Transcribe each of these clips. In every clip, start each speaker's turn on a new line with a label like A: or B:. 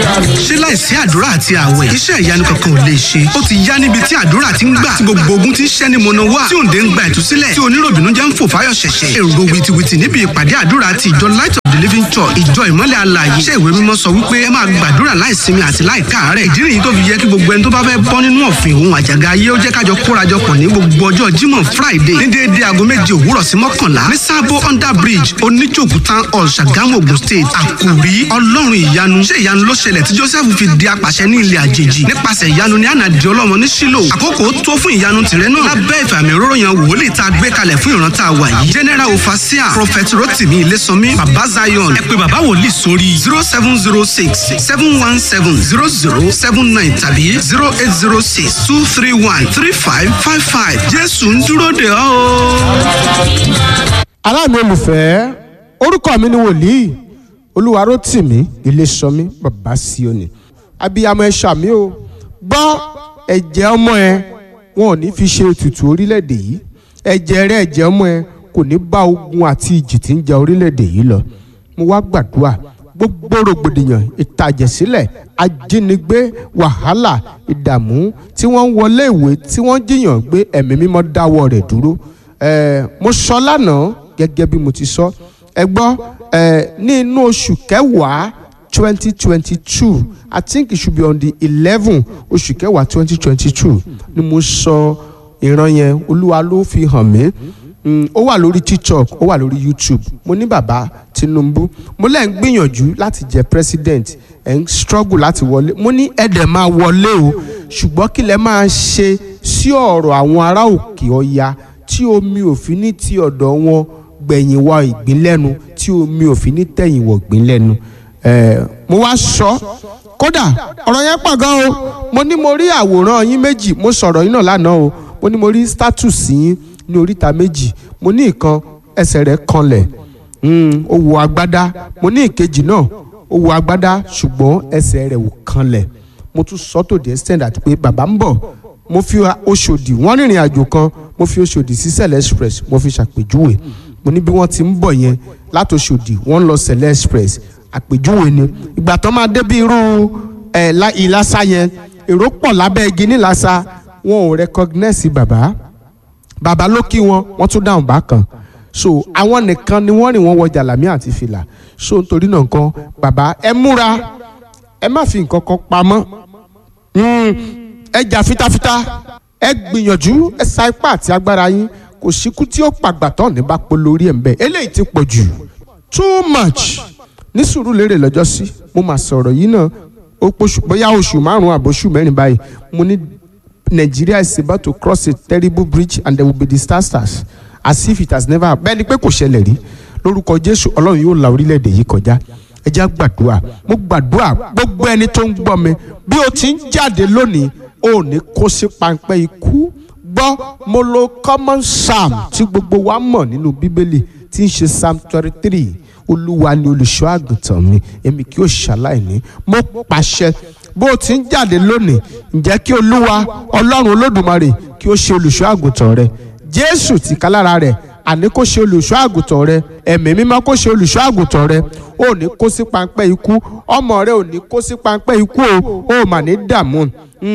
A: ṣé láìsí àdúrà àti àwẹ̀ iṣẹ́ ìyanu kankan ò lè ṣe ó ti yá níbi tí àdúrà ti ń gbà tí gbogbo ogun ti ń ṣẹ́ ni mọ̀nà wá tí òǹdè ń gba ìtúsílẹ̀ tí oníròbìnú jẹ́ ń fò fáyọ̀ ṣẹ̀ṣẹ̀ èrò wìtìwìtì níbi ìpàdé àdúrà ti ìjọ light of the living church ìjọ ìmọ́lẹ̀ alààyè iṣẹ́ ìwé mímọ́ sọ wípé ẹ máa gbàdúrà láìsinmi àti láìkáàárẹ̀ ìdí nìyí tó fi yẹ kí gbogbo ẹni tó bá fẹ́ bọ́ nínú ọ̀fìn òun àjàgà ayé ó jẹ́ kájọ kórajọpọ̀ ní gbogbo ọjọ́ jímọ̀ friday ní déédéé aago méje òwúrọ̀ sí mọ́kànlá ní sábó under bridge oníjòkú town hall ṣàgámù ogun state àkòrí ọlọ́run ìyanu ṣé ìyanu ló ṣẹlẹ̀ tí joseph fi di apàṣẹ ní ilẹ̀ àjèjì nípasẹ̀ ìyanu ní ànàdì ọlọ́mọ ní sílò àkókò tó fún ìyanu tìrẹ náà lábẹ́ ìfàmì òróró yan wòlíì tá a gbé kalẹ̀ fún ìran tá a wà yìí general ofasia prophet rotimi ilésànmí baba zion ẹ pé baba wòlíì sórí zero seven zero six seven one seven zero zero seven nine tàbí zero eight zero six two three one three five five five jésù ń dúró de ọ́ o.
B: aláàmì olùfẹ́ orúkọ mi ni wòlíì olúwarótìmí iléṣọmí bàbá síọ́nì abiyamọ ẹ̀ṣà mi o gbọ́ ẹ̀jẹ̀ ọmọ ẹ wọn ò ní fi ṣe ètùtù orílẹ̀-èdè yìí ẹ̀jẹ̀ rẹ ẹ̀jẹ̀ ọmọ ẹ kò ní bá ogun àti ìjì tí ń ja orílẹ̀-èdè yìí lọ mo wá gbàdúrà gbogbo rògbòdìyàn ìtàjẹ̀sílẹ̀ ajínigbé wàhálà ìdààmú tí wọ́n ń wọlé ìwé tí wọ́n jiyàn gbé ẹ̀mí mímọ́ dáwọ́ rẹ̀ dúró ẹ̀ẹ́ mo sọ lánàá gẹ́gẹ́ bí mo ti sọ ẹ gbọ́ ẹ̀ẹ́ ní inú oṣù kẹwàá twenty twenty two i think it should be on the eleven oṣù kẹwàá twenty twenty two ni mo sọ ìran yẹn olúwa ló fi hàn mí Mm, ó wà lórí tiktok ó wà lórí youtube mo ní bàbá tinubu mo lẹ́ ń gbìyànjú láti jẹ president ẹ̀ ń struggle láti wọlé mo ní ẹ̀dẹ̀ máa wọlé o ṣùgbọ́n kí lẹ máa ṣe sí ọ̀rọ̀ àwọn ará òkè ọya tí omi òfin ní ti ọ̀dọ̀ wọn gbẹ̀yìn wọ ìgbín lẹ́nu tí omi òfin ní tẹ̀yìn wọ ìgbín lẹ́nu ẹ̀ mo wá sọ kódà ọ̀rọ̀ yẹn pọ̀ gan o mo ní mo rí àwòrán yín méjì mo sọ̀rọ̀ yín náà lánàá o mo ní mo rí status yín ní oríta méjì mo ní ìkan ẹsẹ̀ rẹ̀ kanlẹ̀ ó wọ agbádá mo ní ìkejì náà ó wọ agbádá ṣùgbọ́n ẹsẹ̀ rẹ̀ ò kanlẹ̀ mo tún sọ tó the extent àti pé bàbá ń bọ̀ mo fi Ọ̀ṣọ́dì wọ́n rìnrìn àjò kan mo fi Ọ̀ṣọ́dì sí Sẹ̀lẹ̀ express mo fi ṣàpèjúwe mo ní bí wọ́n ti ń bọ̀ yẹn láti Ọ̀ṣọ́dì wọ́n ń lọ Sẹ̀lẹ̀ express àpèjúwe ni ìgbà tó máa débi irú ẹ̀ ìlàsà yẹn èrò pọ̀ lábẹ́ igi nílàsà wọn ò recognize bàbá bàbá ló kí wọn wọn tún dáhùn bákan so àwọn nìkan ni wọ́n rìn wọ́n wọ jàlámí àti fìlà so nítorí náà nǹkan bàbá ẹ múra ẹ má fi nǹkan kan pamọ́ ẹ jà fitafita ẹ gbìyànjú ẹ sa ipá àti agbára yín kò síkú tí ó pàgbà tán ní bá pọ̀ lórí ẹ̀ ń bẹ̀ eléyìí ti pọ̀ jù too much ní sùúrù lérè lọ́jọ́ sí mo máa sọ̀rọ̀ yìí náà ó pọ̀ṣù bóyá oṣù márùn-ún àbóṣù mẹ́rin báyìí mo ní Nigeria is about to cross a terrible bridge and there will be disasters as if it has never happened. bẹ́ẹ̀ ni pé kò ṣẹlẹ̀ rí lórúkọ Jésù Ọlọ́run yóò la orílẹ̀-èdè yìí kọjá ẹ jẹ́ gbàdúrà mo gbàdúrà gbogbo ẹni tó ń gbọ́ mi bí o ti ń jáde lónìí o ní kó sí pańpẹ́ ikú gbọ́ mo lo common psalm tí gbogbo wa mọ̀ nínú bíbélì tí ń ṣe psalm twenty three olúwa ni olùṣọ́ àgùntàn mi èmi kì yóò ṣàlàyé mo pàṣẹ bó o ti ń jáde lónìí ǹjẹ́ kí olúwa ọlọ́run olódùmarè kí ó ṣe olùṣọ́ àgùntàn rẹ jésù ti kálára rẹ̀ àní kó ṣe olùṣọ́ àgùntàn rẹ ẹ̀mí mímọ́ kó ṣe olùṣọ́ àgùntàn rẹ ó ní kó sí pańpẹ́ ikú ọmọ rẹ ò ní kó sí pańpẹ́ ikú o ó mà ní dààmú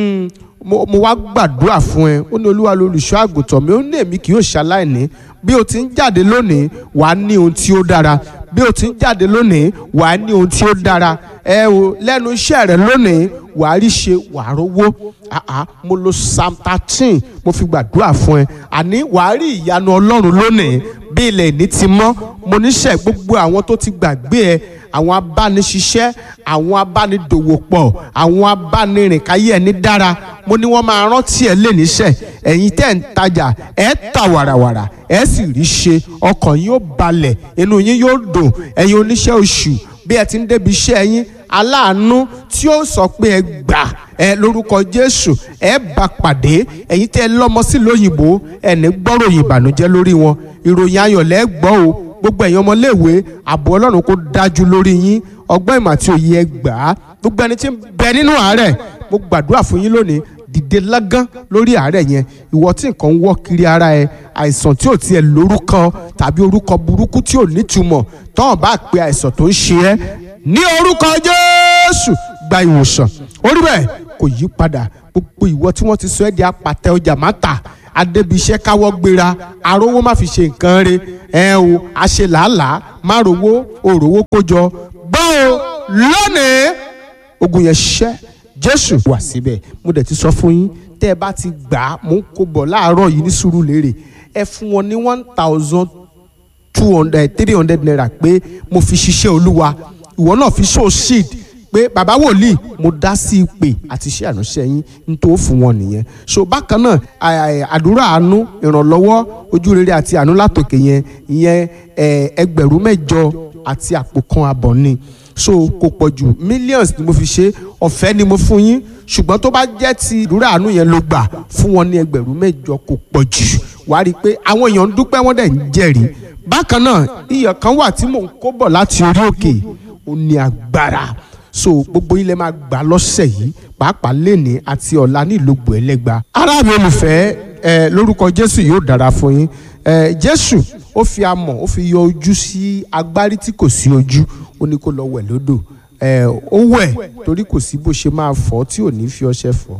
B: mo wá gbàdúrà fún ẹ ó ní olúwa lolùṣọ́ àgùntàn mi ó ní èmi kì yóò ṣaláìní bí o ti ń jáde lónìí wàá ní ohun tí ó dára bí o ti ń jáde lónìí wàá ní ohun tí ó dára ẹ o lẹ́nu iṣẹ́ rẹ lónìí wàá rí ṣe wàá rówó àá mo lo psalm thirteen mo fi gbàdúrà fún ẹ àní wàá rí ìyanu ọlọ́run lónìí bí ilẹ̀ ìní ti mọ́ mo níṣẹ́ gbogbo àwọn tó ti gbàgbé ẹ àwọn abániṣiṣẹ́ àwọn abánidòwòpọ̀ àwọn abánirìnkáyé ẹni dára mo ní wọ́n máa rántí ẹ lé níṣẹ́ ẹ̀yin tẹ́ ń tajà ẹ ta wàràwàrà ẹ sì rí ṣe ọkàn yín ó balẹ̀ inú yín yóò dùn ẹ̀yin oníṣẹ́ oṣù bí ẹ ti ń débi iṣẹ́ yín aláàánú tí ó sọ pé ẹ gbà ẹ lórúkọ Jésù ẹ bá pàdé ẹ̀yin tẹ́ ẹ lọ́mọ sí lóyìnbó ẹ ní gbọ́ròyìn ìbànújẹ́ lórí wọn ìròyìn ayọ̀ lẹ́ gbọ́ o gbogbo ẹ̀yin ọmọléèwé ààbò Ọlọ́run kó dájú lórí yín ọgbọ́n ìmọ̀ àti òye ẹ gbà á gbogbo ẹni tí ń bẹ nínú àárẹ̀ mo gbàdúrà fún yín lónìí dìde lágán lórí àárẹ̀ yẹn ìwọ tí nǹkan ń wọ́ kiri ara ẹ àìsàn tí ò tiẹ̀ lórúkọ tàbí orúkọ burúkú tí ò nítumọ̀ tọ́hàn bá pe àìsàn tó ń ṣe ẹ́ ní orúkọ Jésù gba ìwòsàn orí bẹ́ẹ̀ kò yí padà gbogbo ìwọ tí wọ́n ti sọ ẹ́ di apàtẹ ọjà má tà adébíṣẹ́ káwọ́ gbéra arówó má fi ṣe nǹkan re ẹ o àṣẹ làálàá má rówó òrówó kójọ gbọ́ o lónìí ogun yẹn ṣẹ́ jésù wà síbẹ̀ mo dẹ̀ ti sọ fún yín tẹ́ ẹ bá ti gbà á mò ń kó bọ̀ láàárọ̀ yìí ní Sùúrùlérè ẹ fún wọn ní one thousand two hundred three hundred naira pé mo fi ṣiṣẹ́ olúwa ìwọ náà fi show seed pé bàbá wòlíì mo dá sí ìpè àti iṣẹ́ àránṣẹ́ yín nítorí fún wọn nìyẹn so bákan náà àdúrà àánú ìrànlọ́wọ́ ojú rere àti àánú látòkè yẹn ìyẹn ẹgbẹ̀rún mẹ́jọ àti àpò kan àbọ̀ ni so kò pọ̀ jù millions ni mo fi ṣe ọ̀fẹ́ ni mo fún yín ṣùgbọ́n tó bá jẹ́ ti ìdúrà àánú yẹn ló gbà fún wọn ní ẹgbẹ̀rún mẹ́jọ kò pọ̀ jù wàá rí i pé àwọn èèyàn ń dúpẹ́ wọ́n dẹ̀ ń jẹ́rìí bákan náà iyọ̀ kan wà tí mò ń kó bọ̀ láti orí òkè ó ní agbára so gbogbo ilẹ̀ máa gbà lọ́sẹ̀ yìí pàápàá lẹ́ni àti ọ̀la ní ìlógbò ẹlẹ́gba ará mi olùfẹ́ ẹ lórúkọ Jésù yóò dára fún yín ẹ Jésù ó fi amọ̀ ó fi yọ ojú sí agbárí tí kò sí ojú ó ní kó lọ wẹ̀ lódò ẹ ó wẹ̀ torí kò sí bó ṣe máa fọ̀ tí ò ní fi ọṣẹ fọ̀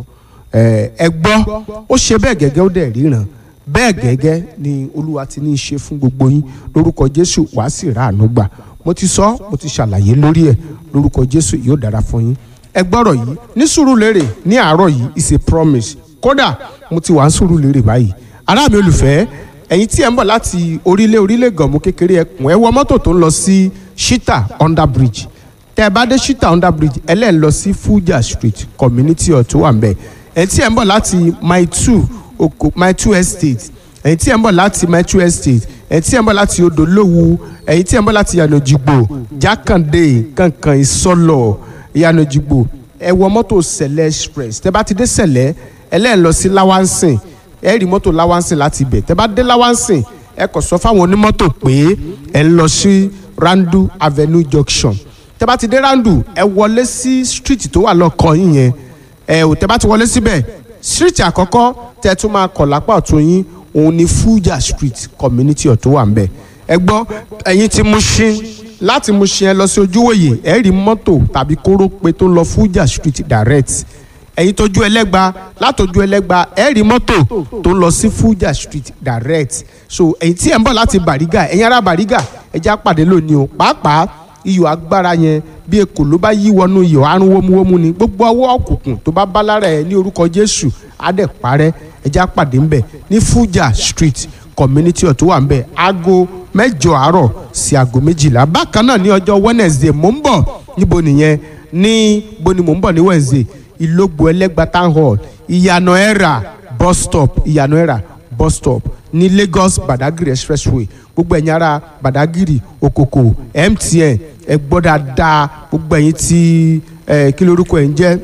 B: ẹ ẹ gbọ́ ó ṣe bẹ́ẹ̀ gẹ́gẹ́ ó dẹ̀ ríran bẹ́ẹ̀ gẹ́gẹ́ ni olúwa ti ní í ṣe fún gbogbo yín lórúkọ jésù wàá sì rà àánú gbà mo ti sọ mo ti ṣàlàyé lórí ẹ̀ lórúkọ jésù yóò dára fún yín ẹ gbọ́rọ̀ yìí ní Sùúrùlérè ní àárọ̀ yìí is a promise kódà mo ti wà ń Sùúrùlérè báyìí ará mi olùfẹ́ ẹ̀yin tí ẹ̀ ń bọ̀ láti orílẹ̀ orílẹ̀ gànmú kékeré ẹkùn ẹ wọ mọ́tò tó ń lọ sí shita under bridge tẹ́ ẹ bá dé shita under bridge ẹ lẹ́ẹ̀ lọ sí Fuja street community hall tó wà ń bẹ̀ ẹ̀ tí ẹ̀ ń bọ̀ láti mile two oko my two estate ẹ̀yin tí ẹ̀ ń bọ̀ láti my two estate ẹ̀yin tí ẹ̀ ń bọ̀ láti odò lówú ẹ̀yin tí ẹ̀ ń bọ̀ láti yànnàjìgbò jákàndé kankan ìsọlọ yànnàjìgbò ẹ wọ mọ́tò sẹ̀lẹ̀ express tẹ́ bá ti dé sẹ̀lẹ̀ ẹ lẹ́ẹ̀ lọ sí láwánsìn ẹ rí mọ́tò láwánsìn láti ibẹ̀ tẹ́ bá dé láwánsìn ẹ kàn sọ fáwọn onímọ́tò pé ẹ ń lọ sí randu avenue junction tẹ́ bá ti dé randu ẹ wọlé sí street tó wà lọ́kàn yín yẹn ẹ ò tẹ́ bá ti wọlé síbẹ̀ street àkọ́kọ́ tẹ́ tún máa kọ̀ lápá ọ̀tún yín òun ni Fuja street community ọ̀tún wà ń bẹ̀ ẹ gbọ́ ẹ̀yin tí Mushin láti Mushin ẹ lọ sí ojúwòye ẹ rí mọ́tò tàbí kórópè tó ń lọ Fuja street direct ẹ̀yin tójú ẹlẹ́gba látọjú ẹlẹ́gba ẹ rí mọ́tò tó ń lọ sí Fuja street direct so ẹ̀yin tí ẹ̀ ń bọ̀ láti Bàrígà ẹ̀yin ará Bàrígà ẹ já pàdé lónìí o pàápàá iyọ̀ agbára yẹn bí ekò ló bá yí wọnú iyọ̀ àrùn wómúwómú ni gbogbo ọwọ́ òkùnkùn tó bá bá lára ẹ̀ ní orúkọ Jésù á dẹ̀ parẹ́ ẹja pàdé ńbẹ̀ ní Fuja street community ọ̀ tó wà ńbẹ̀ aago mẹ́jọ àárọ̀ sí aago méjìlá bákan náà ní ọjọ́ Wednesday mò ń bọ̀ níbo nìyẹn ní bo ni mò ń bọ̀ ní Wednesday ìlógbò ẹlẹ́gba town hall ìyànà ẹ̀rà bus stop ìyànà ẹ̀rà bus stop ní Lagos Badagry expressway gbogbo ẹ̀yin ará Badagry Okoko MTN ẹ gbọ́ dáadáa gbogbo ẹ̀yin tí ẹ kí lorúkọ ẹ̀ ń jẹ́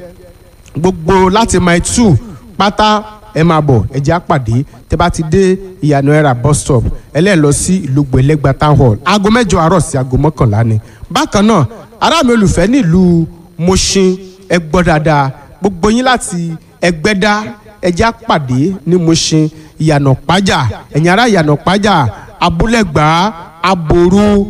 B: gbogbo láti mile two pátá ẹ máa bọ̀ ẹ jẹ́ àpàdé tẹ bá ti dé ìyànà ẹ̀rà bus stop ẹlẹ́ẹ̀ lọ sí ìlógbò ẹlẹ́gba town hall aago mẹ́jọ àárọ̀ sí aago mọ́kànlá ni bákan náà ará mi olùfẹ́ nílùú Mushin ẹ gbọ́ dáadáa gbogbo yín láti Ẹgbẹ́dá ẹ jẹ́ àpàdé ní Mushin ìyànà pájà ẹ̀yin ará ìyànà pájà abúlẹ̀gbá aboru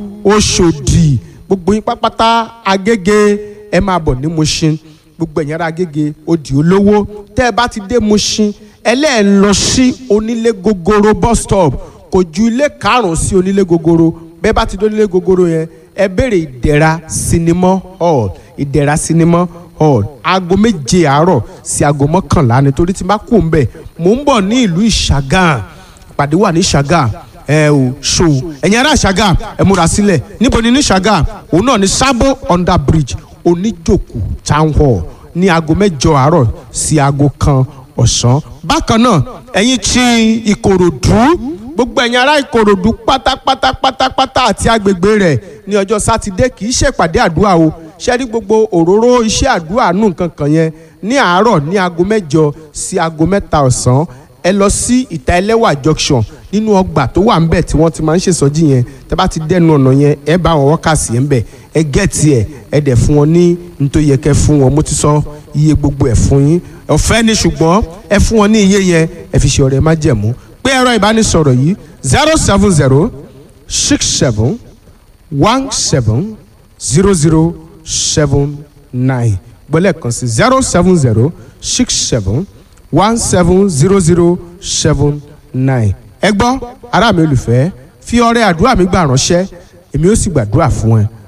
B: Òṣòdì gbogbo yín pápátá Agége ẹ máa bọ̀ ní Mushin gbogbo ẹ̀yin ará Agége Odì Olówó tẹ́ ẹ bá ti dé Mushin ẹlẹ́ẹ̀ lọ sí onílé gogoro bus stop kò ju ilé karùn-ún sí onílé gogoro bẹ́ẹ̀ bá ti dé onílé gogoro yẹn ẹ béèrè ìdẹ̀ra sinimá hall ìdẹ̀ra sinimá hall aago méje àárọ̀ sí aago mọ́kànlá nítorí tí n bá kú ń bẹ̀ mò ń bọ̀ ní ìlú ìṣàgàn ìpàdé wà ní ìṣàgàn ẹ ò ṣò ẹ̀yin ará ìṣàgàn ẹ múra sílẹ̀ níbo ni ní ìṣàgàn òun náà ní sábò under bridge oníjòkó town hall ní aago mẹ́jọ àárọ̀ sí aago kan ọ̀sán bákan náà ẹ̀yin tí ìkòròdú gbogbo ẹ̀yin ará ìkòròdú pátápátá pátápátá àti agbègbè rẹ̀ ní ọjọ́ sátidé kì í ṣèpàdé àdúrà o ṣe rí gbogbo òróró iṣẹ́ àdúrà nù nǹkan kan yẹn ní àárọ̀ ní aago mẹ́jọ sí aago mẹ́ta ọ̀sán ẹ lọ sí ìta ẹlẹ́wà junction nínú ọgbà tó wà ńbẹ̀ tí wọ́n ti máa ń ṣèsọjí yẹn tẹ́ bá ti dẹnu ọ̀nà yẹn ẹ bá wọn wọ́kàsí ẹ̀ ńbẹ̀ ẹ gẹ̀ẹ́tì ẹ̀ ẹ dẹ̀ fún wọn ní nítorí yẹ kẹ́ fún wọn mo ti sọ iye gbogbo ẹ̀ fún yín ọ̀fẹ́ ni ṣùgbọ́n ẹ fún wọn ní iye yẹn ẹ fi ṣe ọ̀rẹ́ má jẹ̀mú pé ẹ̀rọ ìbánisọ̀rọ̀ yìí zero seven zero six seven one seven zero zero seven nine gbọ́lẹ̀ kan sí zero seven zero six seven one seven zero zero seven nine ẹ gbọ́ ará mi olùfẹ́ fi ọrẹ àdúrà mi gbà ránṣẹ́ èmi ó sì gbàdúrà fún ẹ